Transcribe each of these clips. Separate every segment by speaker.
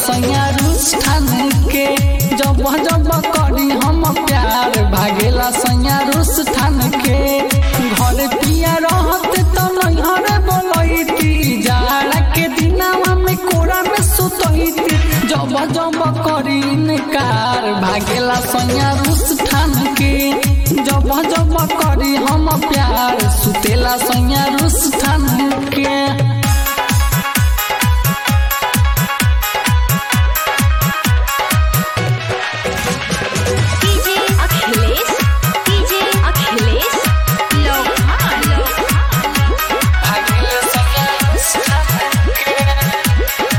Speaker 1: सैया रूस ठान के जब जब करी हम प्यार भागेला सैया रूस ठान के घर पिया रहत तो नैहर बोलैती जाड़ा के दिनावा में कोरा में सुतैती जब जब करी इनकार भागेला सैया रूस ठान के जब जब करी हम प्यार सुतेला सैया रूस ठान के
Speaker 2: डीजे अखिलेश डीजे अखिलेश लोहान
Speaker 1: भागेला सैया रूस ठान के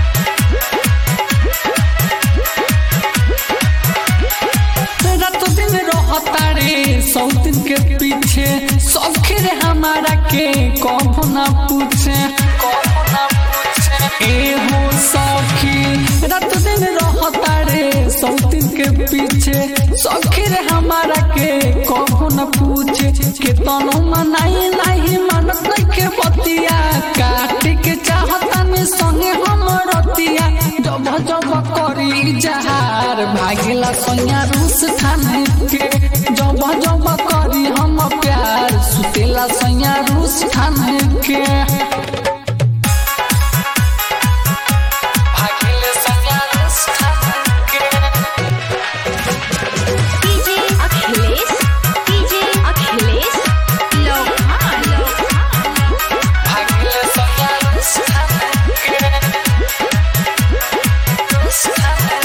Speaker 1: रात दिन रहता रे सौ दिन के पीछे सौखे रे हमारा के कबो ना पूछे कबो ना पूछे ए हो सौखी रात दिन रहता रे सौ दिन के पीछे सौखे रे हमारा के कबो ना पूछे के तनो मनाई नहीं मानत के बतिया काट के चाहता में संगे हम रतिया जब जब करी जहार भागिला सैया रूस ठान के जब जब करी हम प्यार सुतेला सैया रूस ठान के भागिले सैया रूस ठान के
Speaker 2: डीजे अखिलेश डीजे अखिलेश लोहान
Speaker 1: भागिले सैया रूस ठान के रूस ठान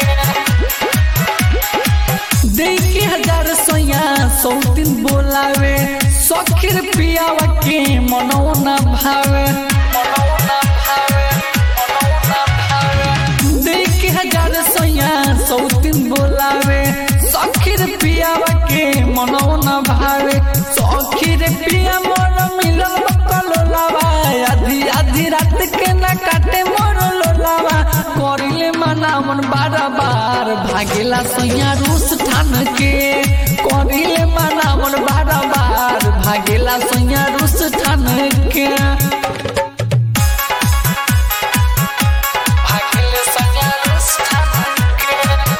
Speaker 1: के देखी हजार सैया सौ दिन बोलावे सखीर पियावा के मनो न भावे मनो न भावे मनो न भावे देखी हजार सैया सौ दिन बोलावे सखीर पियावा के मनो न भावे सखीर पिया मोर मिलन बकलोलावा आधी आधी रात के न काटे मोर लोलावा करिले मनावन बार बार भागेला सैया रूस ठान के करिले मनावन बार बार भागेला सैया रूस ठान के भागेले सैया रूस ठान के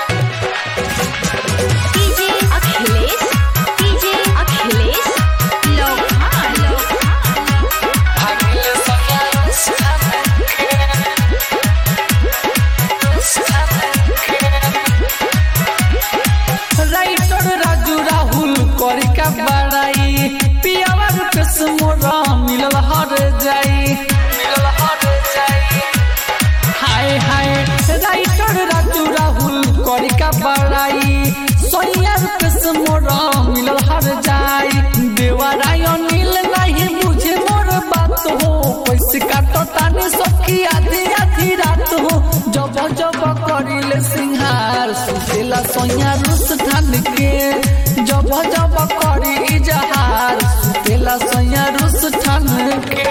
Speaker 2: डीजे अखिलेश डीजे अखिलेश लोहान
Speaker 1: भागेले सैया रूस ठान के रूस ठान के राइटर राजू राहुल करी का बड़ाई पियावा रुपेश मोरा मिलल हर जाई मिलल हर जाई हाय हाय राइटर राजू राहुल करी का बड़ाई सोनिया रुपेश मोरा मिलल हर जाई देवराय नील नहीं बुझे मोर बात हो पैसे काटो ताने सबकी आधी आधी रात हो जब जब करिले सिंहार सुतेला सोनिया रूस ठान के जब जब करी इजहार सुतेला सोनिया रूस ठान के